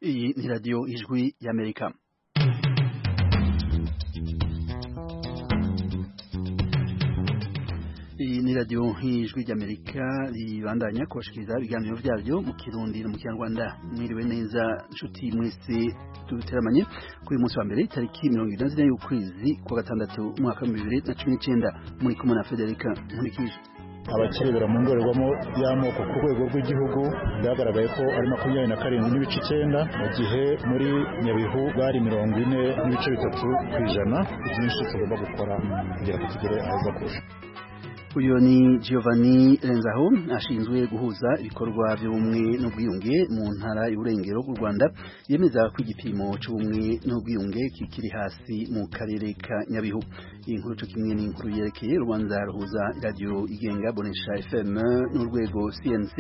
Iyi ni radiyo ijwi y'Amerika iyi ni radiyo nk'ijwi ry'amerika ribandanya kubashikiriza ibiganiro byabyo mu kirundi no mu kinyarwanda mwiriwe neza nshuti mwese duteramanye kuri uyu munsi wa mbere tariki mirongo inani zine y'ukwezi kwa gatandatu umwaka w'ibihumbi bibiri na cumi n'icyenda muri kumwe na federica nkurikije abakerebera mu ndorerwamo y'amoko ku rwego rw'igihugu byagaragaye ko ari makumyabiri na karindwi n'ibice icyenda mu gihe muri nyabihu bari mirongo ine n'ibice bitatu ku ijana byinshi tugomba gukora kugira ngo tugere aheza kurusha uyu ni Giovanni Renzaho ashinzwe guhuza ibikorwa by'ubumwe n'ubwiyunge mu ntara y'uburengero bw'u Rwanda yemeza ko igipimo cy'ubumwe n'ubwiyunge kikiri hasi mu karere ka Nyabihu iyi nkuru cyo kimwe n'inkuru yerekeye urubanza ruhuza radiyo igenga Bonesha FM n'urwego CNC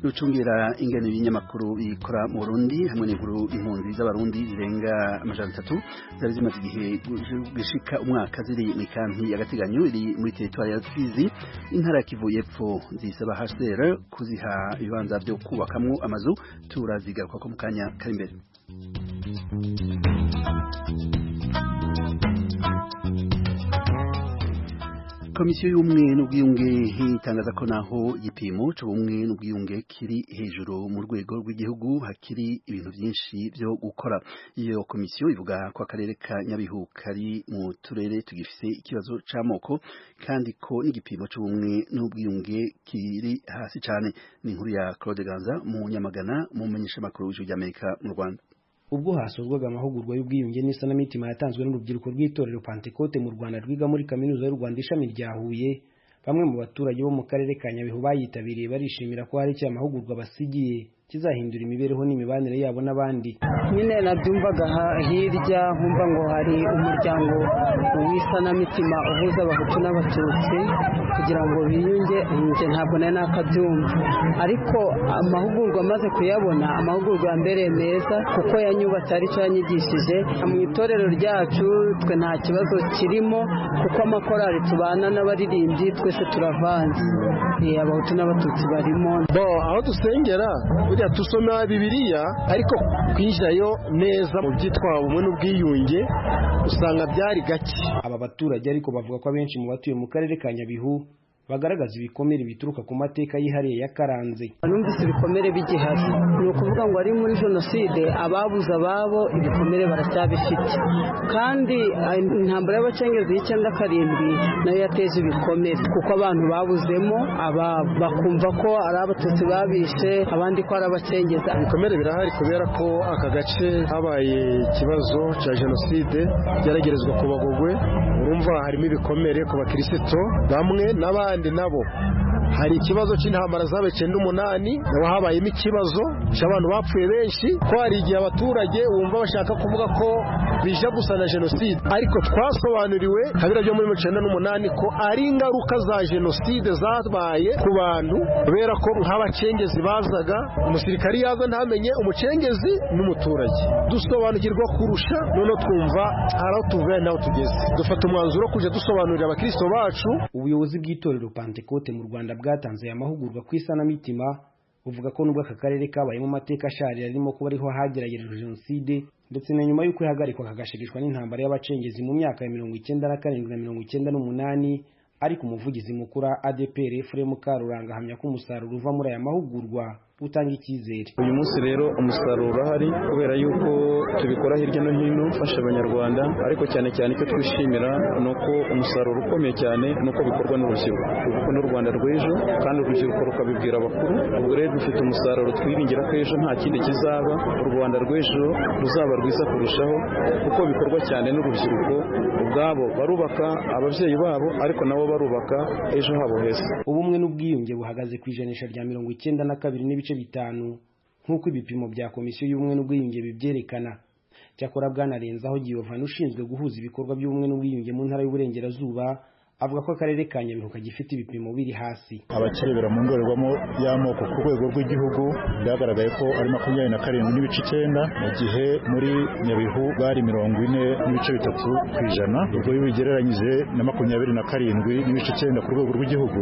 rucungera ingano y'ibinyamakuru bikora mu Burundi hamwe n'inkuru impunzi z'abarundi zirenga amajana atatu zari zimaze igihe gishika umwaka ziri mu ikambi y'agateganyo iri muri teritwari ya Fizi intara ya Kivu y'Epfo zisaba HCR kuziha ibibanza byo kubakamwo amazu turazigaruka ko mu kanya kari imbere komisiyo y'ubumwe n'ubwiyunge itangaza ko naho igipimo cy'ubumwe n'ubwiyunge kiri hejuru mu rwego rw'igihugu hakiri ibintu byinshi byo gukora iyo komisiyo ivuga ko akarere ka nyabihu kari mu turere tugifise ikibazo cy'amoko kandi ko n'igipimo cy'ubumwe n'ubwiyunge kiri hasi cyane ni inkuru ya claude ganza mu nyamagana mu menyeshamakuru w'ijuru ry'amerika mu rwanda ubwo hasorwaga amahugurwa y'ubwiyunge n'isanamitima yatanzwe n'urubyiruko rw'itorero Pantekote mu Rwanda rwiga muri kaminuza y'u Rwanda ishami rya Huye bamwe mu baturage bo mu karere ka Nyabihu bayitabiriye barishimira ko hari icyo amahugurwa basigiye kizahindura imibereho n'imibanire yabo n'abandi nyine nabyumvaga hirya nkumva ngo hari umuryango w'isanamitima uhuza abahutu n'abatutsi kugira ngo biyunge njye ntabwo nari nakabyumva ariko amahugurwa amaze kuyabona amahugurwa ya mbere meza kuko yanyubatse ari cyo yanyigishije mu itorero ryacu twe nta kibazo kirimo kuko amakorari tubana n'abaririmbyi twese turavanze abahutu n'abatutsi barimo bo aho dusengera burya tusoma bibiliya ariko kwinjirayo neza mu byitwa bumwe n'ubwiyunge usanga byari gake aba baturage ariko bavuga ko abenshi mu batuye mu karere ka nyabihu bagaragaza ibikomere bituruka ku mateka yihariye yakaranze numvise ibikomere bigihari ni ukuvuga ngo ari muri jenoside ababuze ababo ibikomere baracyabifite kandi intambara y'abacengereza y'icyenda karindwi nayo yateje ibikomere kuko abantu babuzemo ababo bakumva ko ari abatutsi babishe abandi ko ari abacengeza ibikomere birahari kubera ko aka gace habaye ikibazo cya jenoside byaragerezwa ku bagogwe urumva harimo ibikomere ku bakirisitu bamwe n'abandi nabo hari ikibazo cy'intambara zaba icyenda umunani haba habayemo ikibazo cy'abantu bapfuye benshi ko hari igihe abaturage wumva bashaka kuvuga ko bija gusa na jenoside ariko twasobanuriwe kabira byo muri mirongo icyenda n'umunani ko ari ingaruka za jenoside zabaye ku bantu kubera ko nk'abacengezi bazaga umusirikari yaza ntamenye umucengezi n'umuturage dusobanukirwa kurusha noneho twumva hari aho tuvuye n'aho tugeze dufata umwanzuro wo kujya dusobanurira abakristo bacu ubuyobozi bw'itorero pantekote mu rwanda bwatanze aya mahugurwa ku isanamitima buvuga ko nubwo aka karere kabayemo amateka asharira arimo kuba ariho hageragerejwe jenoside ndetse na nyuma y'uko ihagarikwa kagashigishwa n'intambara y'abacengezi mu myaka ya mirongo icyenda na karindwi na mirongo icyenda n'umunani ariko umuvugizi mukuru wa ADPR Efuremu Mukaruranga ahamya ko umusaruro uva muri aya mahugurwa utanga icyizere uyu munsi rero umusaruro urahari kubera yuko tubikora hirya no hino ufasha abanyarwanda ariko cyane cyane icyo twishimira ni uko umusaruro ukomeye cyane ni uko bikorwa n'urubyiruko kuko n'u rwanda rw'ejo kandi urubyiruko rukabibwira abakuru ubwo rero dufite umusaruro twiringira ko ejo nta kindi kizaba u rwanda rw'ejo ruzaba rwiza kurushaho kuko bikorwa cyane n'urubyiruko ubwabo barubaka ababyeyi babo ariko nabo barubaka ejo habo heza ubumwe n'ubwiyunge buhagaze ku ijanisha rya mirongo icyenda na kabiri n'ibice bitanu nk'uko ibipimo bya komisiyo y'ubumwe n'ubwiyunge bibyerekana cyakora bwanarenzaho giovani ushinzwe guhuza ibikorwa by'ubumwe n'ubwiyunge mu ntara y'uburengerazuba avuga ko akarere ka nyabihu kagifite ibipimo biri hasi abakerebera mu ndorerwamo y'amoko ku rwego rw'igihugu byagaragaye ko ari makumyabiri na karindwi n'ibice icyenda mu gihe muri nyabihu bari mirongo ine n'ibice bitatu ku ijana ubwo iyo ubigereranyije na makumyabiri na karindwi n'ibice icyenda ku rwego rw'igihugu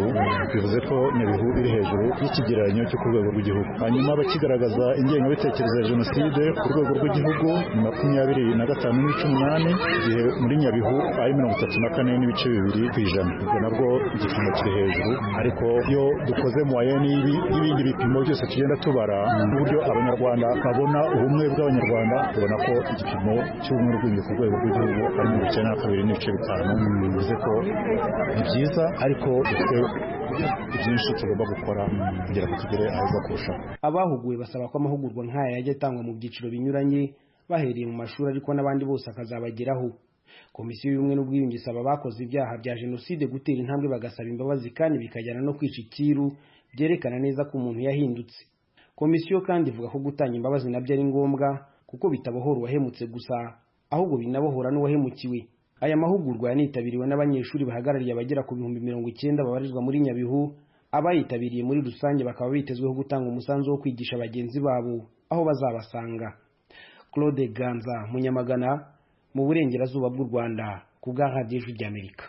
bivuze ko nyabihu iri hejuru y'ikigereranyo cyo ku rwego rw'igihugu hanyuma abakigaragaza ingengabitekerezo ya jenoside ku rwego rw'igihugu ni makumyabiri na gatanu n'ibice umunani igihe muri nyabihu ari mirongo itatu na kane n'ibice bibiri ku ijana ubwo nabwo igipimo kiri hejuru ariko iyo dukoze mu wayeni y'ibi n'ibindi bipimo byose tugenda tubara uburyo abanyarwanda babona ubumwe bw'abanyarwanda tubona ko igipimo cy'ubumwe bw'ubumwe ku rwego rw'igihugu ari mirongo icyenda na kabiri n'ibice bitanu bivuze ko ni byiza ariko dufite byinshi tugomba gukora kugira ngo tugere aheza kurushaho abahuguwe basaba ko amahugurwa nk'aya yajya atangwa mu byiciro binyuranye bahereye mu mashuri ariko n'abandi bose akazabageraho komisiyo y'ubumwe n'ubwiyunge isaba abakoze ibyaha bya jenoside gutera intambwe bagasaba imbabazi kandi bikajyana no kwica ikiru byerekana neza ko umuntu yahindutse komisiyo kandi ivuga ko gutanga imbabazi nabyo ari ngombwa kuko bitabohora uwahemutse gusa ahubwo binabohora n'uwahemukiwe aya mahugurwa yanitabiriwe n'abanyeshuri bahagarariye abagera ku bihumbi mirongo icyenda babarizwa muri nyabihu abayitabiriye muri rusange bakaba bitezweho gutanga umusanzu wo kwigisha bagenzi babo aho bazabasanga claude ganza munyamagana mu burengerazuba bw'u rwanda ku bwa radiyo ijwi ry'amerika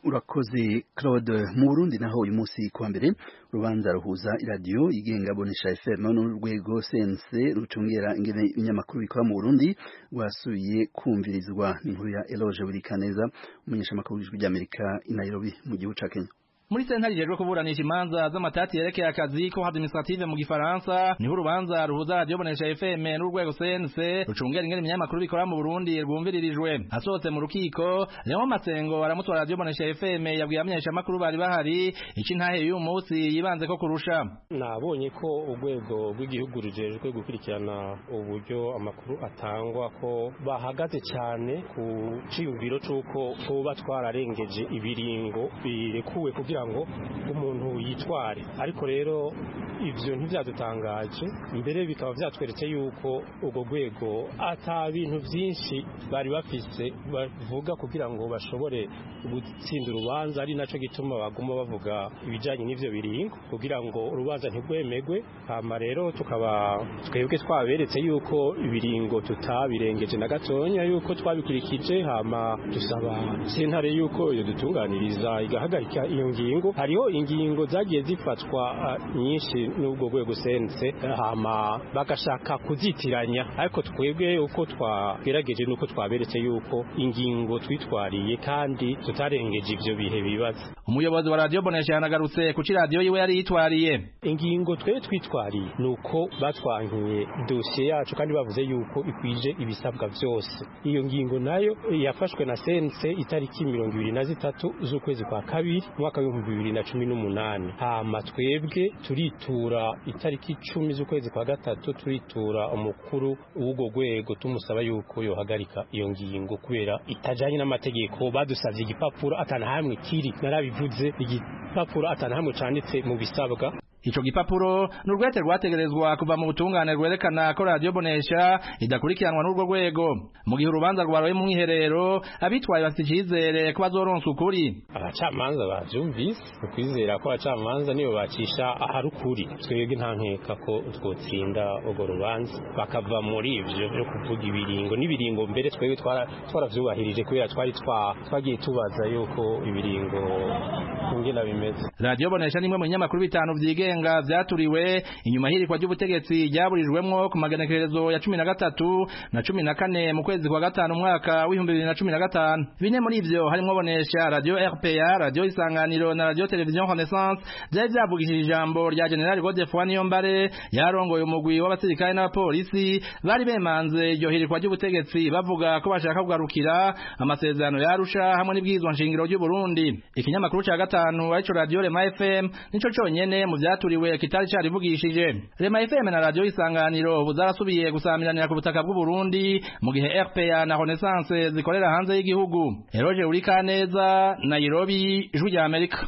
urakoze claude mu burundi naho uyu munsi ku wa mbere urubanza ruhuza iradiyo yigenga bonesha fm n'urwego cnc rucungera ingene ibinyamakuru bikora mu burundi rwasubiye kumvirizwa n'inkuru ya eloge burikaneza umunyeshamakuru w'ijwi ry'amerika i nairobi mu gihugu ca kenya muri sentare ijejwe kuburanisha imanza z'amatati yerekeye akazi ko administrative mu gifaransa niho urubanza ruhuza radiyo bonesha fm n'urwego cnc rucungera ingene ibinyamakuru bikora mu burundi rwumviririjwe asohotse mu rukiko leon masengo aramutwa radiyo bonesha fm yabwiye abamenyeshamakuru bari bahari iki ntahe y'uyu munsi yibanze ko kurusha nabonye ko urwego rw'igihugu rujejwe gukurikirana uburyo amakuru atangwa ko bahagaze cyane ku ciyumviro c'uko tuba twararengeje ibiringo birekuwe kugira kugira ngo umuntu yitware ariko rero ibyo ntibyadutangaje mbere bikaba byatweretse yuko urwo rwego ata bintu byinshi bari bafise bavuga kugira ngo bashobore gutsinda urubanza ari nacyo gituma baguma bavuga ibijyanye n'ibyo biringo kugira ngo urubanza ntirwemerwe hama rero tukaba twebwe twaberetse yuko ibiringo tutabirengeje na gatonya yuko twabikurikije hama dusaba sentare yuko iyo dutunganiriza igahagarika iyo ngingo ngingo hariho ingingo zagiye zifatwa uh, nyinshi n'ubwo rwego sense hama bagashaka kuzitiranya ariko twebwe uko twagerageje nuko twaberetse yuko ingingo twitwariye kandi tutarengeje ivyo bihe bibaza umuyobozi wa radio bonesha yanagarutse kuki radio yiwe yari yitwariye ingingo twe twitwariye nuko batwankiye dosiye yacu kandi bavuze yuko ikwije ibisabwa byose iyo ngingo nayo yafashwe na sense itariki mirongo ibiri na zitatu z'ukwezi kwa kabiri mwaka bibiri na cumi n'umunani hama twebwe turitura itariki icumi z'ukwezi kwa gatatu turitura umukuru w'urwo rwego tumusaba yuko yohagarika iyo ngingo kubera itajanye n'amategeko badusavye igipapuro atanahamwe kiri narabivuze igipapuro atanahamwe canditse mu bisabwa Ico gipapuro n'urwete rwategerezwa kuva mu butungane rwerekana ko radio bonesha idakurikiranwa n'urwo rwego mu gihe urubanza rwaroye mu mwiherero abitwaye bafite icizere ko bazoronswa ukuri abacamanza bavyumvise ukwizera ko abacamanza nibo bacisha ahari ukuri twebwe nta nkeka ko twotsinda urwo rubanza bakava muri ivyo byo kuvuga ibiringo n'ibiringo mbere twebwe twaravyubahirije kubera twari twagiye tubaza yuko ibiringo ingena bimeze radio bonesha nimwe mu binyamakuru bitanu vyigenga bigenga vyaturiwe inyuma y'irikwa ry'ubutegetsi ryaburijwemwo ku maganekerezo ya 13 na 14 mu kwezi kwa gatanu mwaka w'ihumbi bibiri na cumi na gatanu bine muri ivyo harimwo bonesha radio RPA radio isanganiro na radio television Renaissance vyari vyavugishije ijambo rya General Godefroy Niyombare yarongoye umugwi w'abasirikare n'abapolisi bari bemanze iryo hirikwa ry'ubutegetsi bavuga ko bashaka kugarukira amasezerano yarusha hamwe n'ibwirizwa nshingiro ry'u Burundi ikinyamakuru ca gatanu arico radio Rema FM nico conyene mu vyatu cyaturiwe kitari carivugishije Rema FM na radio isanganiro ubu zarasubiye gusamiranira ku butaka bw'u Burundi mu gihe RPA na Renaissance zikorera hanze y'igihugu Eroje Urikaneza Nairobi Ijwi rya Amerika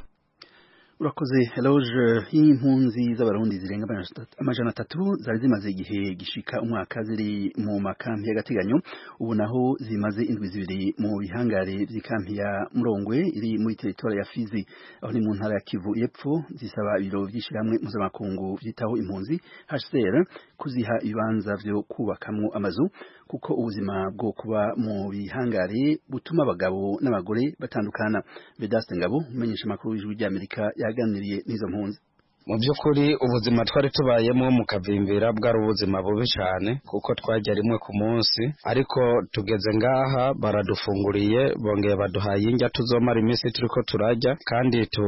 urakoze eloge y'impunzi z'abarundi zirenga amajana atatu zari zimaze igihe gishika umwaka ziri mu makambi y'agateganyo ubu naho zimaze indwi zibiri mu bihangare by'ikambi ya murongwe iri muri teritori ya fizi aho ni mu ntara ya kivu y'epfo zisaba ibiro by'ishyirahamwe mpuzamakungu byitaho impunzi hcr kuziha ibibanza byo kubakamwo amazu kuko ubuzima bwo kuba mu bihangare butuma abagabo n'abagore batandukana vedaste ngabo umenyesha amakuru w'ijwi ry'amerika yaganiriye n'izo mpunzi mu by'ukuri ubuzima twari tubayemo mu kavimbira bwari ubuzima bubi cyane kuko twajya rimwe ku munsi ariko tugeze ngaha baradufunguriye bongeye baduhaye indya tuzomara iminsi turi ko turajya kandi tu,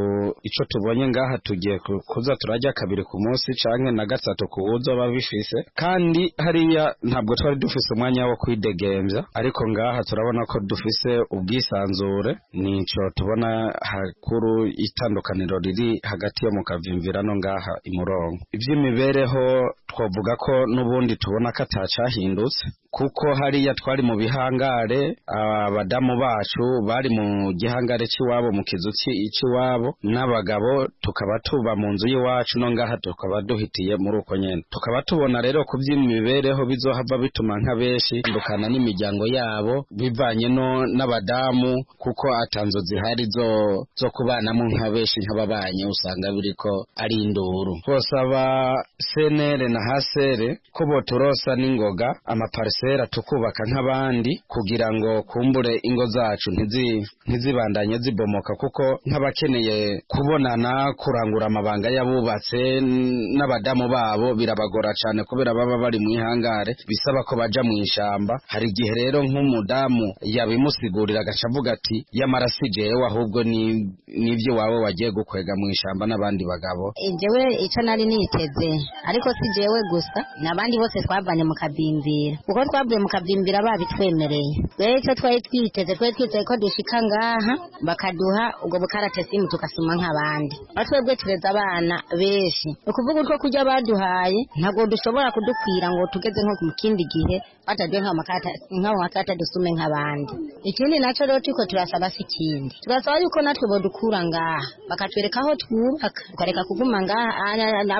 icyo tubonye ngaha tugiye kuza turajya kabiri ku munsi cyangwa na gatatu ku wuzoba bifise kandi hariya ntabwo twari dufise umwanya wo kwidegembya ariko ngaha turabona ko dufise ubwisanzure nico tubona hakuru itandukaniro riri hagati yo mu kavimbira hano ngaha imurongo iby'imibereho twavuga ko n'ubundi tubona ko atacahindutse kuko hariya twari mu bihangare abadamu bacu bari mu gihangare cy'iwabo mu kizu cy'iwabo n'abagabo tukaba tuba mu nzu y'iwacu no ngaha tukaba duhitiye muri uko nyine tukaba tubona rero ku by'imibereho bizohava bituma nka benshi dukana n'imiryango yabo bivanye no n'abadamu kuko atanzo zihari zo zo kubanamo nka benshi nk'ababanye usanga biriko ari induru twosaba senere na hasere ko boturosa n'ingoga amaparisera tukubaka nk'abandi kugira ngo kumbure ingo zacu ntizibandanye zibomoka kuko nk'abakeneye kubonana kurangura amabanga y'abubatse n'abadamu babo birabagora cyane kubera baba bari mu ihangare bisaba ko baja mu ishyamba hari igihe rero nk'umudamu yabimusigurira agaca avuga ati yamara si jewe ahubwo n'ibyo wawe wagiye gukwega mu ishyamba n'abandi bagabo jewe icyo nari niteze ariko si jewe gusa n'abandi bose twavanye mu kabimbira kuko twavuye mu kabimbira babitwemereye rero icyo twari twiteze twari twiteze ko dushika ngaha bakaduha ubwo bukarate simu tugasoma nk'abandi aho twebwe tureze abana benshi ni ukuvuga utwo kurya baduhaye ntabwo dushobora kudukwira ngo tugeze nko mu kindi gihe bataduhe nk'aho makarita dusume nk'abandi ikindi nacyo rero turiko turasaba si ikindi turasaba yuko natwe bodukura ngaha bakatwereka aho twubaka tukareka kuguma ngaha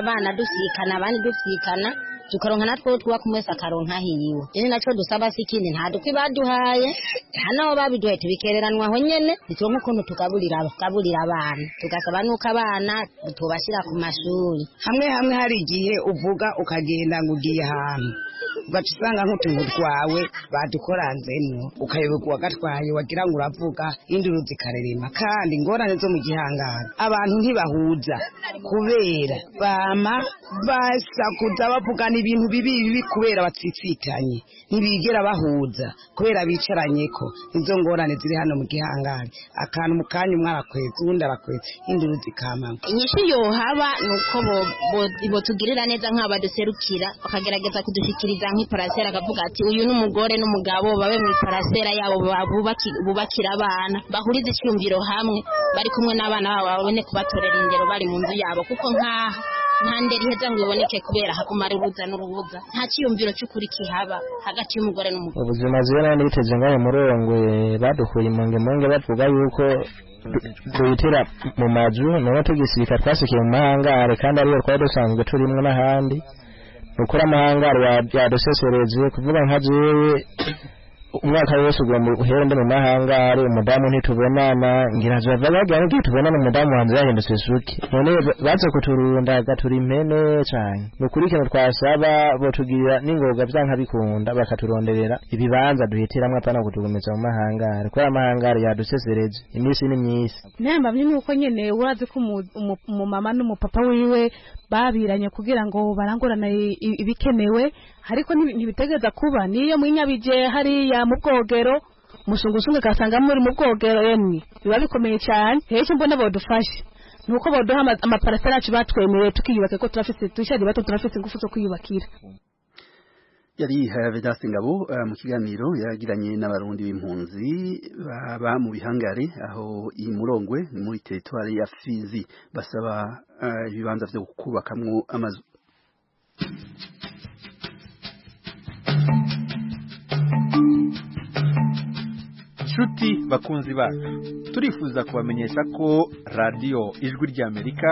abana dusikana abandi dusikana tukaronka natwe twubaka umwese akaronka hiwe iri nacyo dusaba si ikindi nta dukwi baduhaye nta n'aho babiduhaye tubikereranwa aho nyene ntituronka ukuntu tugaburira tugaburira abana tugasaba n'uko abana tubashyira ku mashuri hamwe hamwe hari igihe uvuga ukagenda ngo ugiye ahantu ugaca usanga nk'utuntu twawe badukoranzemo ukayoberwa uwagatwaye wagira ngo uravuga induru zikarerema kandi ingorane zo mu gihangano abantu ntibahuza kubera bama basakuza bavugana ibintu bibi bibi kubera batsitsitanye ntibigera bahuza kubera bicaranye ko nizo ngorane ziri hano mu gihangano akantu mu kanya umwe arakwetse uwundi arakwetse induru zikamama inyishu yohaba ni uko botugirira neza nk'abaduserukira bakagerageza kudushyikiriza nk'iparasera akavuga ati uyu ni umugore n'umugabo babe mu iparasera yabo bubakira abana bahurize icyumviro hamwe bari kumwe n'abana babo babone kubatorera ingero bari mu nzu yabo kuko nk'aha nta nderi iheza ngo iboneke kubera hakumara urubuza n'urubuza nta cyiyumviro cy'ukuri kihaba hagati y'umugore n'umugore ubuzima ziwe nari niteze ngayo murongwe badukuye imungemunge bavuga yuko twitira mu mazu niho tugisirika twasikiye mu mahangare kandi ariyo twari dusanzwe turimwo n'ahandi ukora amahangare yadusesereze kuvuga nka jewe umwaka wose ugomba guhera ndi mu mahangare umudamu ntitubonana ngira ngo bagira ngo tubonane umudamu wanjye yahindutse suki none baza kuturunda gatura impene cyane ni ukuri ikintu twasaba batugirira n'ingoga byanka bikunda bakaturonderera ibibanza duhitiramo apana kutugumiza mu mahangare kubera amahangare yadusesereje iminsi n'imyisi namba ni uko nyene urazi ko umumama n'umupapa wiwe babiranye kugira ngo barangurane ibikenewe ariko ntibitegereza kuba niyo mu nyabije hariya mu bwogero mushungushungu ugasanga muri mu bwogero emwe biba bikomeye cyane rero mbona bodufashe ni uko baduha amaparasera yacu batwemereye tukiyubaka ko turafite dushya bato turafite ingufu zo kwiyubakira yari Vedaste Ngabo mu kiganiro yaragiranye n'abarundi b'impunzi baba mu bihangare aho iyi murongwe muri teritwari ya Fizi basaba ibibanza byo kubakamwo amazu nshuti bakunzi bacu turifuza kubamenyesha ko radiyo ijwi ry'amerika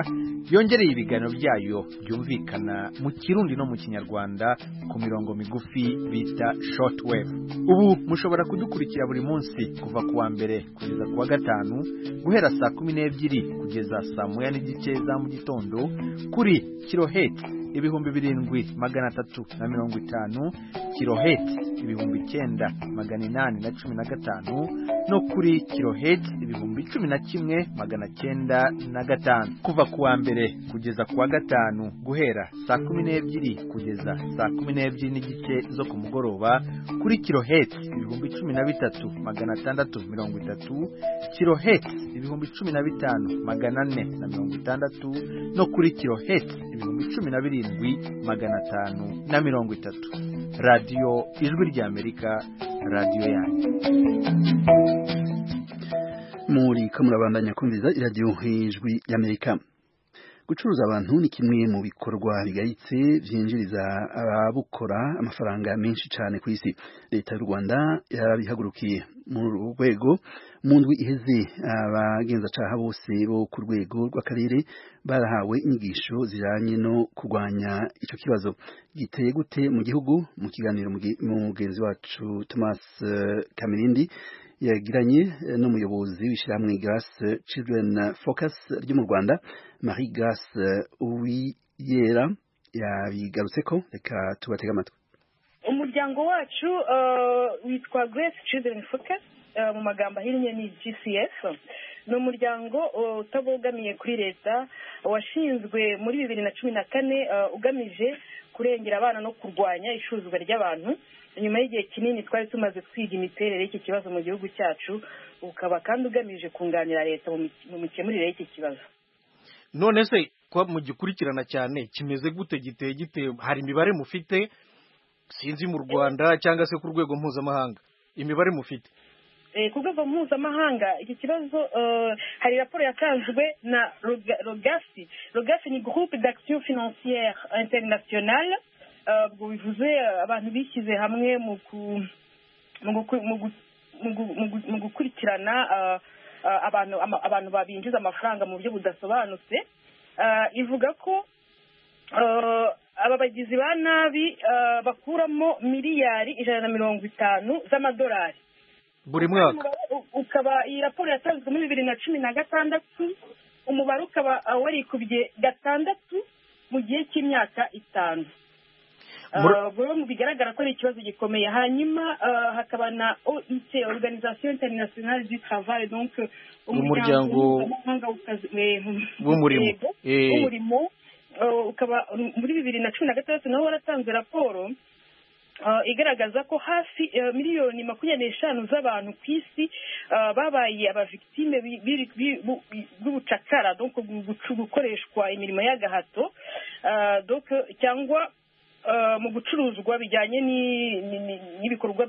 yongereye ibiganiro byayo byumvikana mu kirundi no mu kinyarwanda ku mirongo migufi bita shoti wevu ubu mushobora kudukurikira buri munsi kuva ku wa mbere kugeza ku wa gatanu guhera saa kumi n'ebyiri kugeza saa moya n'igice za mu gitondo kuri kiroheti ibihumbi birindwi magana atatu na mirongo itanu kiroheti ibihumbi icyenda magana inani na cumi na gatanu no kuri kiroheti ibihumbi cumi na kimwe magana cyenda na gatanu kuva ku wa mbere kugeza ku wa gatanu guhera saa kumi n'ebyiri kugeza saa kumi n'ebyiri n'igice zo ku mugoroba kuri kiroheti ibihumbi cumi na bitatu magana atandatu mirongo itatu kiroheti ibihumbi cumi na bitanu magana ane na mirongo itandatu no kuri kiroheti ibihumbi cumi na birindwi karindwi magana atanu na mirongo itatu radiyo ijwi ry'amerika radiyo yanyu muri kamurabandanya kumviza iradiyo ijwi ry'amerika gucuruza abantu ni kimwe mu bikorwa bigayitse byinjiriza ababukora amafaranga menshi cyane ku isi leta y'u rwanda yarabihagurukiye muri uru rwego mu ndwi iheze abagenzacyaha bose bo ku rwego rw'akarere barahawe inyigisho zijyanye no kurwanya icyo kibazo giteye gute mu gihugu mu kiganiro mugenzi wacu thomas kamirindi yagiranye n'umuyobozi w'ishyirahamwe gas children focus ryo mu rwanda marie gas uwiyera yabigarutse ko reka tubatega amatwi umuryango wacu witwa grace children focus mu magambo ahinnye ni gcs ni umuryango utabogamiye kuri leta washinzwe muri bibiri na cumi na kane ugamije kurengera abana no kurwanya icuruzwa ry'abantu nyuma y'igihe kinini twari tumaze twiga imiterere y'iki kibazo mu gihugu cyacu ukaba kandi ugamije kunganira leta mu mikemurire y'iki kibazo none se kuba mugikurikirana cyane kimeze gute giteye giteye hari imibare mufite sinzi mu rwanda cyangwa se ku rwego mpuzamahanga imibare mufite ku rwego mpuzamahanga iki kibazo hari raporo yatanzwe na rogasi rogasi ni groupe d'action financière internationale ubwo bivuze abantu bishyize hamwe mu gukurikirana abantu babinjiza amafaranga mu buryo budasobanutse ivuga ko aba bagizi ba nabi bakuramo miliyari ijana na mirongo itanu z'amadolari buri mwaka ukaba iyi raporo yatanzwe muri bibiri na cumi na gatandatu umubare ukaba warikubye gatandatu mu gihe cy'imyaka itanu mu bigaragara ko ari ikibazo gikomeye hanyuma hakaba na oit organization internationale du travail donc umuryango w'umurimo ukaba muri bibiri na cumi na gatandatu nawe waratanze raporo igaragaza ko hafi miliyoni makumyabiri n'eshanu z'abantu ku isi babaye abavigitime b'ubucakara gukoreshwa imirimo y'agahato cyangwa mu gucuruzwa bijyanye n'ibikorwa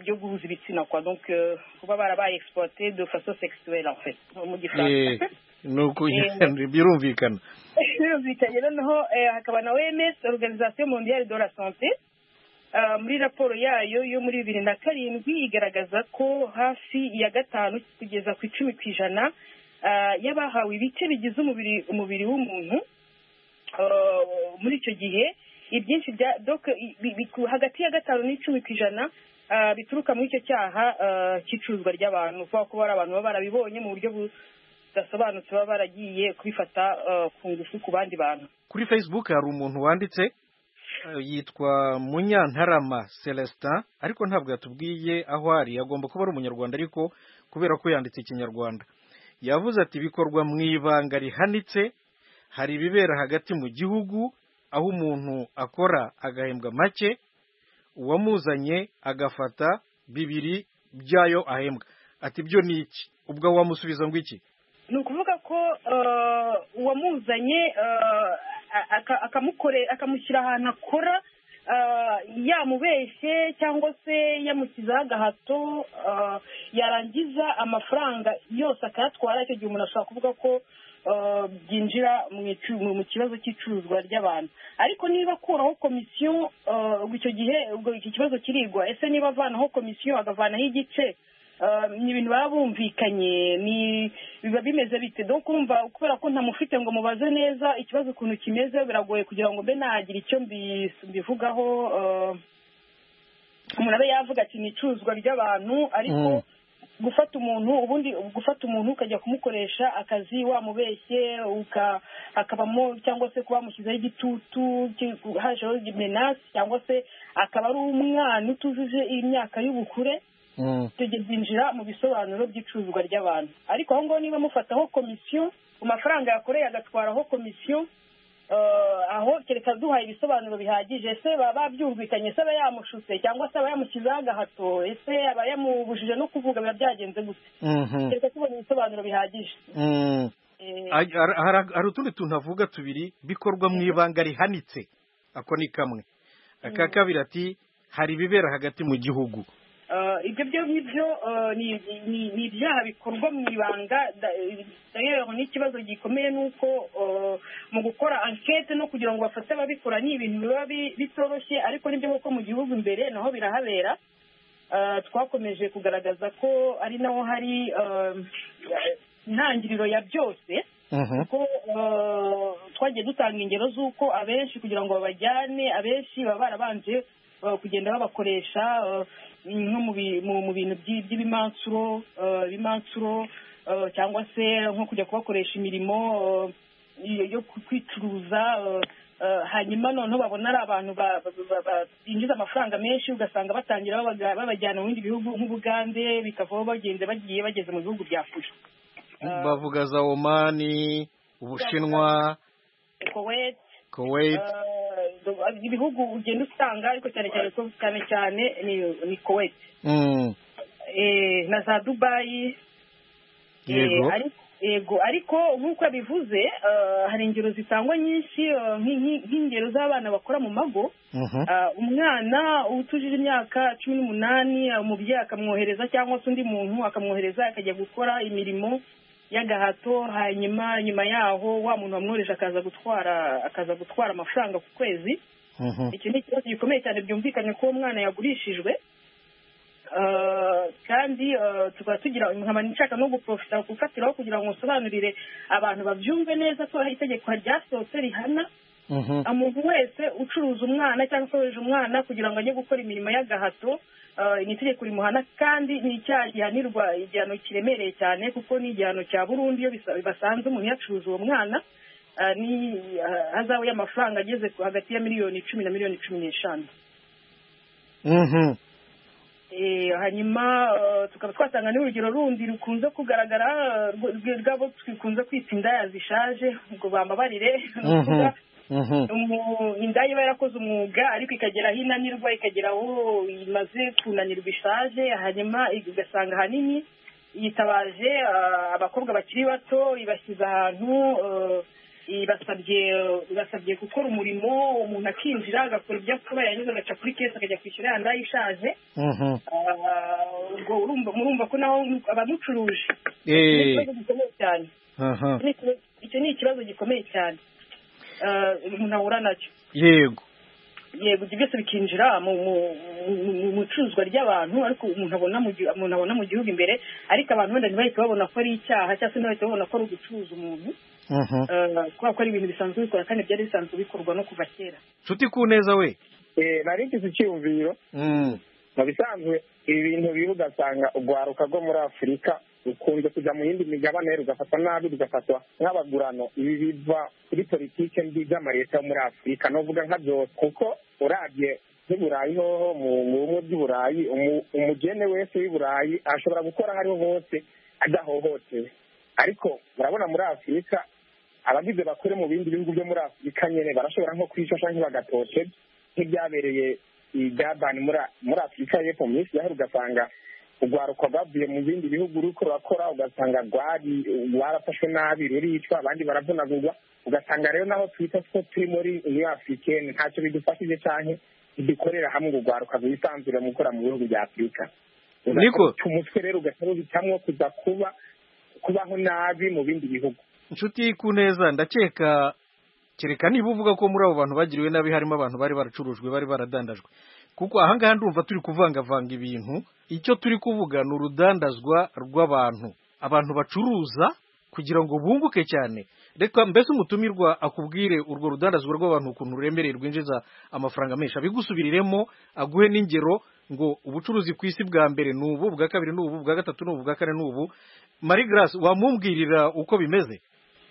byo guhuza ibitsina kwa kuba barabaye egisiporote do faso sekisuweri mu gifaransa nuko birumvikana birumvikanye noneho hakaba na oms organizasiyo mondiyari do la sante muri raporo yayo yo muri bibiri na karindwi igaragaza ko hafi ya gatanu kugeza ku icumi ku ijana y'abahawe ibice bigize umubiri umubiri w'umuntu muri icyo gihe ibyinshi bya hagati ya gatanu n'icumi ku ijana bituruka muri icyo cyaha cy'icuruzwa ry'abantu kubera ko hari abantu baba barabibonye mu buryo budasobanutse baba baragiye kubifata ku ngufu ku bandi bantu kuri facebook hari umuntu wanditse yitwa munyantarama celestin ariko ntabwo yatubwiye aho ari agomba kuba ari umunyarwanda ariko kubera ko yanditse ikinyarwanda yavuze ati bikorwa mu ibanga rihanitse hari ibibera hagati mu gihugu aho umuntu akora agahembwa make uwamuzanye agafata bibiri by'ayo ahembwa ati byo ni iki ubwo wamusubiza ngo iki ni ukuvuga ko uwamuzanye akamushyira ahantu akora yamubeshye cyangwa se yamushyizeho agahato yarangiza amafaranga yose akayatwara icyo gihe umuntu ashobora kuvuga ko byinjira mu kibazo cy'icuruzwa ry'abantu ariko niba akuraho komisiyo ubwo icyo gihe ubwo iki kibazo kirigwa ese niba avanaho komisiyo agavanaho igice ni ibintu baba bumvikanye ni biba bimeze bite dore kumva kubera ko ntamufite ngo mubaze neza ikibazo ukuntu kimeze biragoye kugira ngo mbe nagira icyo mbi- mbivugaho eh, umuntu abe yavuga ati ni icuruzwa ry'abantu ariko gufata umuntu ubundi gufata umuntu ukajya kumukoresha akazi wamubeshye uka- akabamo cyangwa se kuba wamushyizeho igitutu ki- hajeho menasi cyangwa se akaba ari umwana utujuje imyaka y'ubukure tuginjira mu bisobanuro by'icuruzwa ry'abantu ariko aho ngaho niba mufataho komisiyo ku mafaranga yakoreye agatwaraho komisiyo eh, aho kereka duhaye ibisobanuro bihagije ese baba babyumvikanye ese aba yamushutse cyangwa se aba yamushyizeho agahato ese aba yamubujije no kuvuga biba byagenze gute Mhm. kereka tubonye ibisobanuro bihagije Mm. Eh, Ay- har- har- hari utundi tuntu avuga tubiri bikorwa mu ibanga rihanitse ako ni kamwe aka Mm. kabiri ati hari ibibera hagati mu gihugu Eh, ibyo byo ngibyo eh, ni- ni ni ibyaha bikorwa mu ibanga da- eh, rero n'ikibazo gikomeye ni uko eh, mu gukora ankete no kugira ngo bafate ababikora ni ibintu biba bi- bitoroshye ariko nibyo kuko mu gihugu imbere naho birahabera Eh, twakomeje kugaragaza ko ari naho hari eh, intangiriro ya byose kuko eh, twagiye dutanga ingero z'uko abenshi kugira ngo babajyane abenshi baba barabanje eh, kugenda babakoresha eh, nko mu bi- mu- mu bintu by'i- by'ibimansuro eh, ibimansuro eh, cyangwa se nko kujya kubakoresha imirimo eh, iyo yo ku- kwicuruza eh, eh, hanyuma noneho babona ari abantu ba- ba- ba- ba- binjiza amafaranga menshi ugasanga batangira babaga- babajyana mu bindi bihugu nk'ubugande bikavaho bagenda bagiye bageze mu bihugu bya kure bavuga za omani ubushinwa kuwait kuwait Eh, ibihugu ugenda usanga ariko cyane cyane ko- cyane cyane ni- ni kuwait Mm. Eh, na za dubayi Eh, yego ari- yego ariko nk'uko yabivuze eh, hari ingero zitangwa nyinshi eh, nk'i- nk'i- nk'ingero z'abana bakora mu mago Mhm. Ah, umwana utujije imyaka cumi n'umunani ah, umubyeyi akamwohereza cyangwa se undi muntu akamwohereza akajya gukora imirimo y'agahato hanyuma nyuma yaho wa muntu wamwohereje akaza gutwara akaza gutwara amafaranga ku kwezi Mhm. iki ni ikibazo gikomeye cyane byumvikanye ko uwo mwana yagurishijwe Eh, kandi eh, tukaba tugira nkaba nshaka no guprofita gufatiraho kugira ngo nsobanurire abantu babyumve neza ko hari itegeko ryasohotse rihana Mhm. umuntu wese ucuruza umwana cyangwa se wohereje umwana kugira ngo ajye gukora imirimo y'agahato eh, ni itegeko rimuhana kandi ni icyaha gihanirwa igihano kiremereye cyane kuko ni igihano cya burundu iyo bisa- basanze umuntu yacuruza uwo mwana eh, ni eh, hazabu y'amafaranga ageze ku- hagati ya miliyoni icumi na miliyoni cumi n'eshanu Mhm. Eh, hanyuma eh, tukaba twatanga n'urugero rundi rukunze kugaragara eh, rw- rw- rwabo dukunze kwita indaya zishaje ngo bambabarire ni ukuvuga, Mhm. Mhm. umu- indaya iba yarakoze umwuga ariko ikagera aho inanirwa ikagera aho imaze kunanirwa ishaje hanyuma ugasanga ahanini yitabaje eh, abakobwa bakiri bato ibashyize ahantu eh, ibasabye ibasabye gukora umurimo umuntu akinjira agakora ibyo akora yarangiza agaca kuri kesi akajya kwishyura ya ndaya ishaje Mhm. Ah, ubwo urumva murumva ko naho abamucuruje Eh. Ni ikibazo gikomeye cyane Aha. Ni ikibazo- icyo ni ikibazo gikomeye cyane Ah, umuntu ahura nacyo yego yego ibyo byose bikinjira mu mu- mu- mu- mu icuruzwa ry'abantu ariko umuntu abona mu gihu- umuntu abona mu gihugu imbere ariko abantu wenda ntibahite babona ko ari icyaha cyangwa se ntibahite babona ko ari ugucuruza umuntu Mhm. Ah, kubera ko ari ibintu bisanzwe bikora kandi byari bisanzwe bikorwa no kuva kera nshuti ku neza we Eh, nari ngize icyiyumviro Mm. mu bisanzwe ibi bintu bibi ugasanga urwaruka rwo muri afurika rukunze kujya mu yindi migabane rugafatwa nabi rugafatwa nk'abagurano ibi biva kuri politike mbi z'amaleta yo muri afurika nuvuga nka byose kuko urabye n'i burayi hoho mu mu bumwe by'uburayi umu- umugene wese w'i burayi ashobora gukora aho ariho hose adahohotewe ariko murabona muri afurika abagize bakore mu bindi bihugu byo muri afurika nyine barashobora nko kwica cyangwa bagatoshe nk'ibyabereye i Durban muri muri afurika y'epfo mu minsi yahera ugasanga urwaruka rwavuye mu bindi bihugu ruko rurakora ugasanga rwari rwarafashwe nabi ruricwa abandi baravunagurwa ugasanga rero naho twita ko turi muri uniyo afurikeni ntacyo bidufashije cyane ntidukorera hamwe ngo urwaruka rwisanzure mu gukora mu bihugu bya afurika Niko. umutwe rero ugasa n'uhitamwo kuza kuba kubaho nabi mu bindi bihugu nshuti ku neza ndakeka kereka niba uvuga ko muri abo bantu bagiriwe nabi harimo abantu bari baracurujwe bari baradandajwe kuko ahangaha ndumva turi kuvangavanga ibintu icyo turi kuvuga ni urudandazwa rw'abantu abantu bacuruza kugira ngo bunguke cyane reka mbese umutumirwa akubwire urwo rudandazwa rw'abantu ukuntu ruremereye rwinjiza amafaranga menshi abigusubiriremo aguhe n'ingero ngo ubucuruzi ku isi bwa mbere ni ubu bwa kabiri ni ubu bwa gatatu ni ubu bwa kane ni ubu marie grace wamumbwirira uko bimeze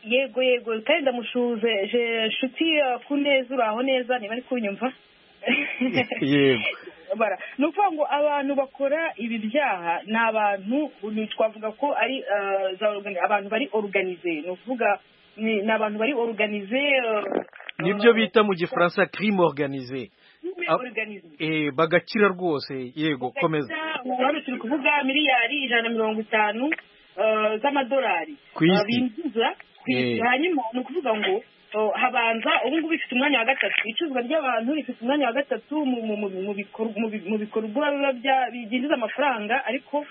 yego yego kandi ndamushuze je nshuti ku neza uraho neza niba ari kunyumva yego bara ni ukuvuga ngo abantu bakora ibi byaha ni abantu twavuga ko ari ah, za organi- abantu bari organize ni ukuvuga ni ni abantu bari organize ah, nibyo bita mu gifaransa crime organisé crime Ah, organisé eh, bagakira rwose yego komeza ubu hano turi kuvuga miliyari ijana na mirongo itanu eh, z'amadolari Ku isi. Eh, binjiza ku isi Eh. hanyuma ni ukuvuga ngo eh, habanza ubu ngubu ifite umwanya wa gatatu icuruzwa ry'abantu rifite umwanya wa gatatu mu- mu- mu- mu bikor- mu bi- mu bikorwa biba bya- byinjiza amafaranga ariko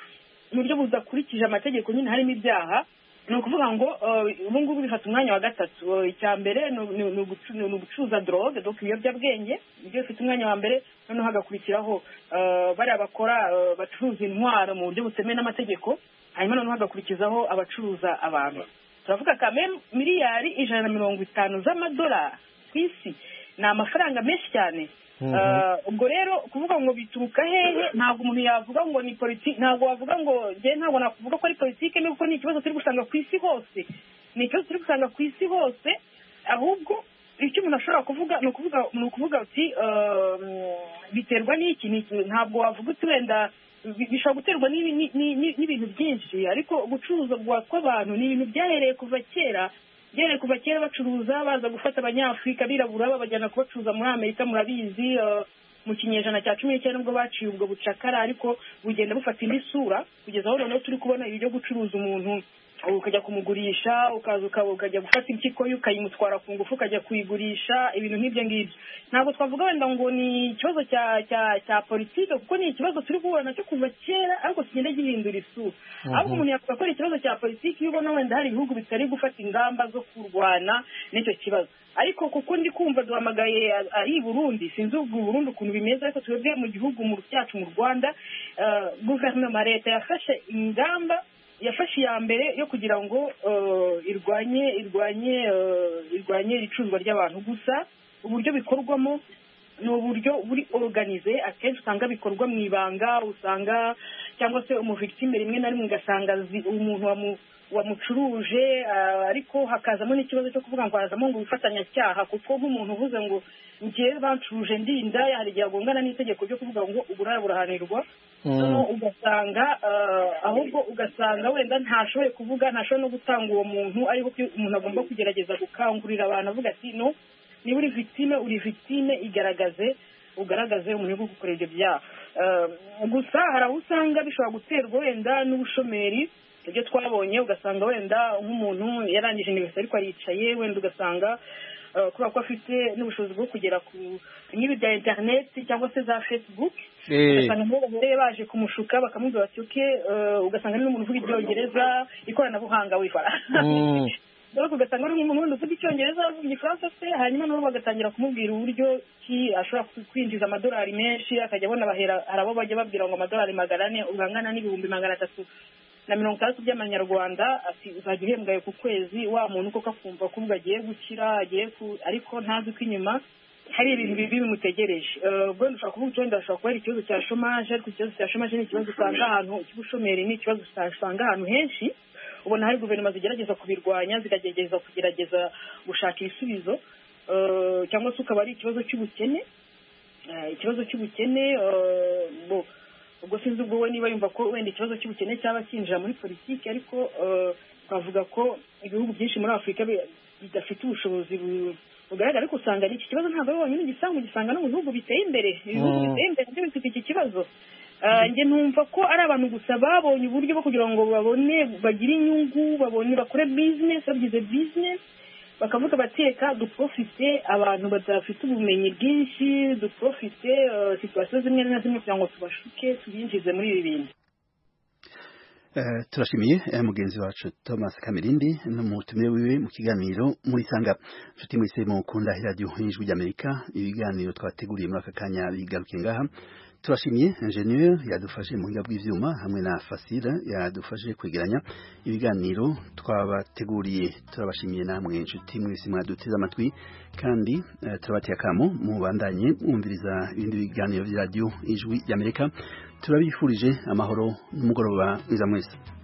mu buryo budakurikije amategeko nyine harimo ibyaha ni ukuvuga ngo eh, ubu ngubu bifata umwanya wa gatatu Eh, icya mbere ni ni- ni ugucu- ni ugucuruza drogue donc ibiyobyabwenge nibyo bifite umwanya wa mbere noneho hagakurikiraho eh, bariya bakora eh, bacuruza intwaro mu buryo butemewe n'amategeko hanyuma noneho hagakurikizaho abacuruza abantu turavuga kame miliyari ijana na mirongo itanu z'amadolari ku isi ni amafaranga menshi cyane Mhm. Eh, ubwo rero kuvuga ngo bituruka hehe ntabwo umuntu yavuga ngo ni politiki ntabwo wavuga ngo njye ntabwo nakuvuga ko ari politiki nubwo ni ikibazo turi gusanga ku isi hose ni ikibazo turi gusanga ku isi hose ahubwo icyo umuntu ashobora kuvuga ni ukuvuga ni ukuvuga uti ehm, biterwa n'iki n'iki ntabwo wavuga uti wenda bi- bishobora guterwa n'ibi- ni- ni- ni- n'ibintu byinshi ariko gucuruza bwa- kw'abantu ni ibintu byahereye kuva kera byahereye kuva kera bacuruza baza gufata abanyafurika birabura babajyana kubacuruza muri amerika murabizi eh, mu kinyejana cya cumi n'icyenda nibwo baciye ubwo bucakara ariko bugenda bufata indi sura kugeza aho noneho turi kubona ibi byo gucuruza umuntu ukajya kumugurisha ukaza ukaba ukajya gufata impyiko ye ukayimutwara ku ngufu ukajya kuyigurisha ibintu nk'ibyo ngibyo ntabwo twavuga wenda ngo ni ikibazo cya cya cya politike kuko ni ikibazo turi guhura nacyo kuva kera ariko kigenda gihindura isura Mhm. ahubwo umuntu yavuga ko ari ikibazo cya politiki iyo ubona wenda hari ibihugu bitari gufata ingamba zo kurwana n'icyo kibazo ariko kuko ndi kumva duhamagaye a- ari i burundi sinzi ubwo i burundi ukuntu bimeze ariko twebwe mu gihugu mu cyacu mu rwanda eh, guverinoma leta yafashe ingamba yafashe iya mbere yo kugira ngo eh, irwanye irwanye eh, irwanye icuruzwa ry'abantu gusa uburyo bikorwamo ni uburyo buri organize akenshi usanga bikorwa mu ibanga usanga cyangwa se umuvictime rimwe na rimwe ugasanga zi- umuntu wamu- wamucuruje ah, ariko hakazamo n'ikibazo cyo kuvuga ngo harazamo ngo ubufatanyacyaha kuko nk'umuntu uvuze ngo ngewe bancuruje ndinda hari igihe agongana n'itegeko ryo kuvuga ngo uburaya burahanirwa noneho ugasanga ah, ahubwo ugasanga wenda ntashoboye kuvuga ntashoboye no gutanga uwo muntu ariko umuntu agomba kugerageza gukangurira abantu avuga ati no niba uri victime uri victime igaragaze ugaragaze umuntu uri gukora ibyo byaha Eh, gusa hari aho usanga bishobora guterwa wenda n'ubushomeri ibyo twabonye ugasanga wenda nk'umuntu yarangije universite ariko aricaye wenda ugasanga eh, kubera ko afite n'ubushobozi bwo kugera ku nk'ibi bya internet cyangwa se za facebook ugasanga nibo bahereye baje kumushuka bakamubwira bati uke ugasanga ari n'umuntu uvuga ibyongereza ikoranabuhanga wifara ariko ugasanga ari umuntu wenda uvuga icyongereza avuga igifaransa se hanyuma nabo bagatangira kumubwira uburyo ki ashobora ku- kwinjiza amadolari menshi akajya abona bahera hari abo bajya babwira ngo amadolari magana ane ubu angana n'ibihumbi magana atatu na mirongo itandatu by'amanyarwanda ati uzajya uhembwaye ku kwezi wa muntu koko akumva ko ubwo agiye gukira agiye ku ariko ntazi ko inyuma hari ibintu bibi bimutegereje Eh, ubwo dushobora kuvuga uti wenda hashobora kuba ari ikibazo cya shomaje ariko ikibazo cya shomaje ni ikibazo usanga ahantu icy'ubushomeri ni ikibazo usanga ahantu henshi ubona hari guverinoma zigerageza kubirwanya zikagerageza kugerageza gushaka ibisubizo Eh, cyangwa se ukaba ari ikibazo cy'ubukene Eh, ikibazo cy'ubukene eh, bo- ubwo sinzi ubwo we niba yumva ko wenda ikibazo cy'ubukene cyaba kinjira muri politiki ariko eh, twavuga ko ibihugu byinshi muri afurika bi- bidafite ubushobozi bu- bugaragara ariko usanga n'iki kibazo ntabwo ari wonyine ugisanga ugisanga no mu bihugu biteye imbere ibihugu Mm. biteye imbere nabyo bifite iki kibazo Eh, njye numva ko ari abantu gusa babonye uburyo bwo kugira ngo babone bagire inyungu babone bakore bizinesi bagize bizinesi bakavuga bateka duprofite abantu badafite ubumenyi bwinshi duprofite eh, situasiyo zimwe na zimwe kugira ngo tubashuke tubinjize muri ibi bintu turashimiye eh, mugenzi wacu Thomas Kamirindi n'umutumire wiwe mu kiganiro muri sanga nshuti mwese mukunda radio y'ijwi ry'Amerika ibiganiro twateguriye muri aka kanya bigarukiye ngaha turashimiye ingenieur yadufashe mu buryo bw'ivyuma hamwe na Fasira yadufashe kwegeranya ibiganiro twabateguriye turabashimiye namwe inshuti mwese mwaduteze amatwi kandi eh, turabatiye akamo mubandanye mwumviriza ibindi biganiro vya radio ijwi ry'Amerika turabifurije amahoro n'umugoroba mwiza mwese